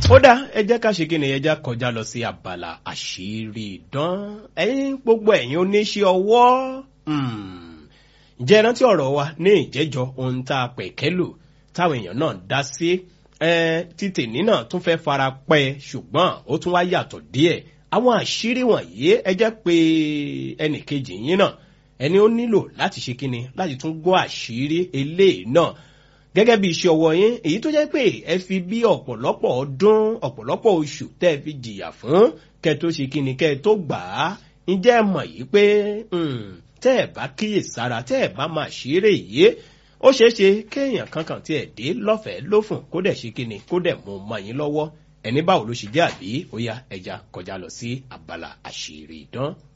ó dá ẹ jẹ́ ká ṣe kí ni ẹ jẹ́ kọjá lọ sí abala àṣírí ìdán ẹ̀yin gbogbo ẹ̀yin oníṣẹ́ ọwọ́ ǹjẹ́ ẹ rántí ọ̀rọ̀ wa ní ìjẹ́jọ́ ohun tá a pẹ̀kẹ́ lò táwọn èèyàn náà dá sí títì nínà tún fẹ́ fara pẹ́ ṣùgbọ́n ó tún wá yàtọ̀ díẹ̀ àwọn àṣírí wọ̀nyí ẹ jẹ́ pé ẹnìkejì yín náà ẹni ó nílò láti ṣe kíni láti tún gbọ́ àṣírí eléyìí náà gẹ́gẹ́ bí iṣẹ́ ọwọ́ yín èyí tó jẹ́ pé ẹ fi bí ọ̀pọ̀lọpọ̀ ọdún ọ̀pọ̀lọpọ̀ oṣù tẹ́ ẹ fi jìyà fún kẹ́ tó ṣe kíni kẹ́ tó gbà á ǹjẹ́ ẹ mọ̀ yìí pé tẹ́ ẹ bá kíyè sára tẹ́ ẹ bá máa ṣeré yìí ó ṣeé ṣe kéèyàn kankan tí ẹ dé lọ́fẹ̀ẹ́ lófùn kó dẹ̀ ṣe kíni kó dẹ̀ mú mọ́ yín lọ́wọ́ ẹni báwo ló ṣe jẹ́ àbí ó yá ẹja kọjá lọ sí abala àṣírí ìdán.